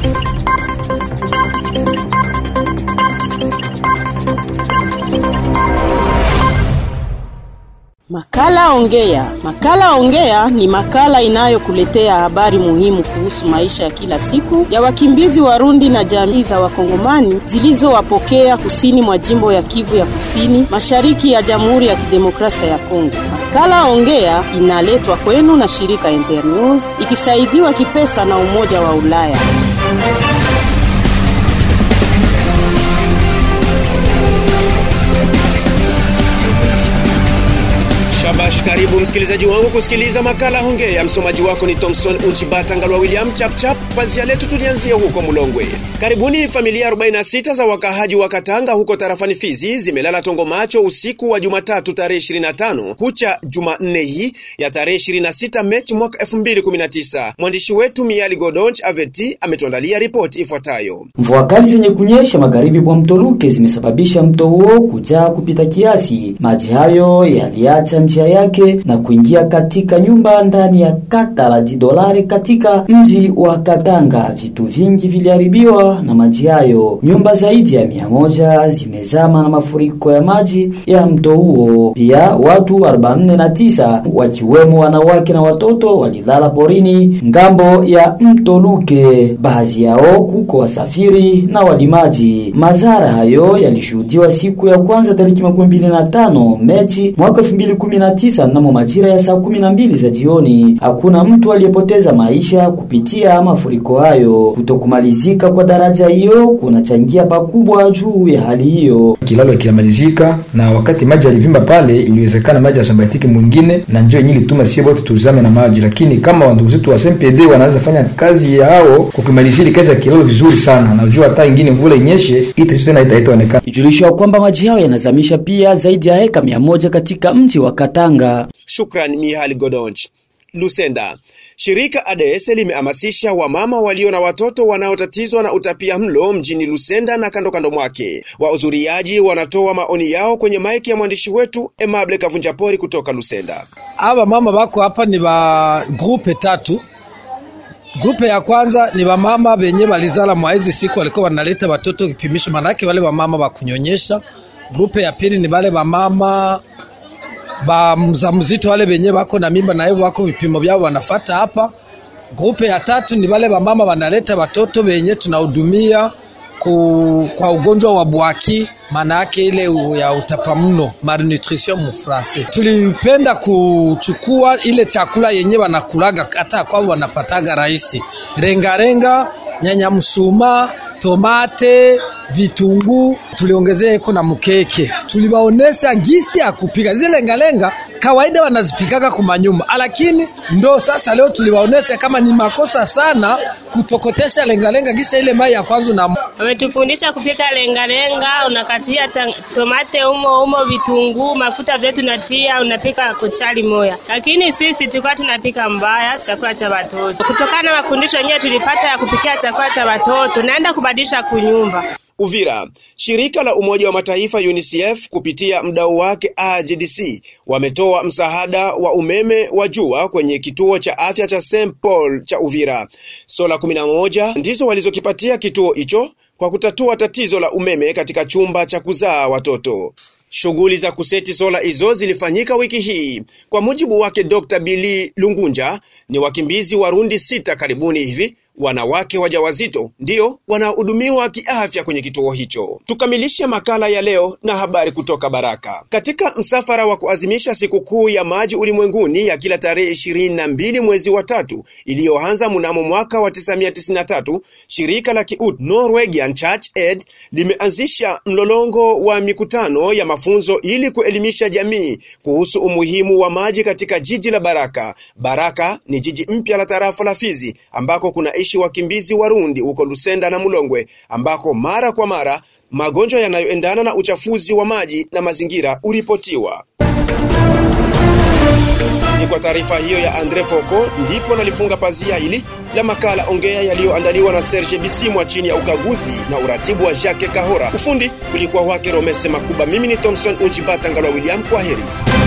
Makala Ongea. Makala Ongea ni makala inayokuletea habari muhimu kuhusu maisha ya kila siku ya wakimbizi Warundi na jamii za Wakongomani zilizowapokea kusini mwa jimbo ya Kivu ya Kusini, mashariki ya Jamhuri ya Kidemokrasia ya Kongo. Makala Ongea inaletwa kwenu na shirika Internews ikisaidiwa kipesa na Umoja wa Ulaya. Shabash, karibu msikilizaji wangu kusikiliza makala Hongea. Msomaji wako ni Thomson Unchibata Ngalwa William Chapchap. Pazia letu tulianzia huko Mulongwe. Karibuni familia 46 za wakahaji wa Katanga huko tarafani Fizi zimelala tongo macho usiku wa Jumatatu tarehe 25 kucha Jumanne hii ya tarehe 26 Machi mwaka 2019. Mwandishi wetu Miali Godonch Aveti ametuandalia ripoti ifuatayo. Mvua kali zenye kunyesha magharibi mwa mto Luke zimesababisha mto huo kujaa kupita kiasi. Maji hayo yaliacha njia yake na kuingia katika nyumba ndani ya kata la Didolare katika mji wa Katanga. Vitu vingi viliharibiwa na maji hayo. Nyumba zaidi ya mia moja zimezama na mafuriko ya maji ya mto huo. Pia watu 49 wakiwemo wanawake na watoto walilala porini ngambo ya mto Luke. Baadhi yao kuko wasafiri na walimaji. Madhara hayo yalishuhudiwa siku ya kwanza tariki makumi mbili na tano Mechi mwaka elfu mbili kumi na tisa mnamo majira ya saa kumi na mbili za jioni. Hakuna mtu aliyepoteza maisha kupitia mafuriko hayo. Kutokumalizika kwa daraja hiyo kunachangia pakubwa juu ya hali hiyo. Kilalo kinamalizika na wakati maji yalivimba pale, iliwezekana maji yasambatiki mwingine, na njoo yenyewe ilituma sie wote tuzame na maji, lakini kama ndugu zetu wa SMPD wanaweza fanya kazi yao kukimalizia kazi ya kilalo vizuri sana, najua hata ingine mvula inyeshe ita tena itaonekana. Ijulishwa kwamba maji hayo yanazamisha pia zaidi ya heka mia moja katika mji wa Katanga. Shukran Mihali Godonch. Lusenda. Shirika ADS limehamasisha wamama walio na watoto wanaotatizwa na utapia mlo mjini Lusenda na kando kando mwake. Wahudhuriaji wanatoa maoni yao kwenye maiki ya mwandishi wetu Emable Kavunjapori kutoka Lusenda. Aba mama bako hapa ni ba grupe tatu. Grupe ya kwanza ni wamama benye balizala mwa hizi siku walikuwa wanaleta watoto kipimisho, manake wale wamama ba kunyonyesha. Grupe ya pili ni wale wamama ba mzamzito wale benye bako na mimba na hivyo wako vipimo vyao wanafata hapa. Grupe ya tatu ni wale wamama wanaleta watoto benye tunahudumia ku, kwa ugonjwa wa bwaki, maana yake ile ya utapamlo malnutrition mu français. Tulipenda kuchukua ile chakula yenye wanakulaga hata kwao wanapataga rahisi, rengarenga, nyanya msuma, tomate vitunguu tuliongezea iko na mkeke. Tuliwaonesha gisi ya kupika zile lengalenga, kawaida wanazipikaga kumanyumba, lakini ndo sasa leo tuliwaonesha kama ni makosa sana kutokotesha lengalenga kisha ile mai ya kwanza na wametufundisha kupika lengalenga, unakatia tomate umo umo, vitunguu, mafuta vyetu natia, unapika kuchali moya, lakini sisi tulikuwa tunapika mbaya chakula cha watoto. Kutokana na mafundisho yenyewe tulipata ya kupikia chakula cha watoto, naenda kubadilisha kunyumba. Uvira, shirika la Umoja wa Mataifa UNICEF kupitia mdau wake AGDC wametoa msaada wa umeme wa jua kwenye kituo cha afya cha St Paul cha Uvira. Sola 11 ndizo walizokipatia kituo hicho kwa kutatua tatizo la umeme katika chumba cha kuzaa watoto. Shughuli za kuseti sola hizo zilifanyika wiki hii. Kwa mujibu wake Dr. Billy Lungunja, ni wakimbizi Warundi sita karibuni hivi wanawake wajawazito ndiyo wanahudumiwa kiafya kwenye kituo hicho. Tukamilishe makala ya leo na habari kutoka Baraka. Katika msafara wa kuazimisha sikukuu ya maji ulimwenguni ya kila tarehe ishirini na mbili mwezi wa tatu iliyoanza mnamo mwaka wa 1993 shirika la kiut Norwegian Church Aid limeanzisha mlolongo wa mikutano ya mafunzo ili kuelimisha jamii kuhusu umuhimu wa maji katika jiji la Baraka. Baraka ni jiji mpya la tarafa la Fizi ambako kuna wakimbizi Warundi huko Lusenda na Mulongwe ambako mara kwa mara magonjwa yanayoendana na uchafuzi wa maji na mazingira uripotiwa. Ni kwa taarifa hiyo ya Andre Foko ndipo nalifunga pazia hili la makala Ongea yaliyoandaliwa na Serge Bisimwa chini ya ukaguzi na uratibu wa Jacques Kahora. Ufundi ulikuwa wake Romese Makuba. Mimi ni Thomson Unjibata Ngalwa William. Kwa heri.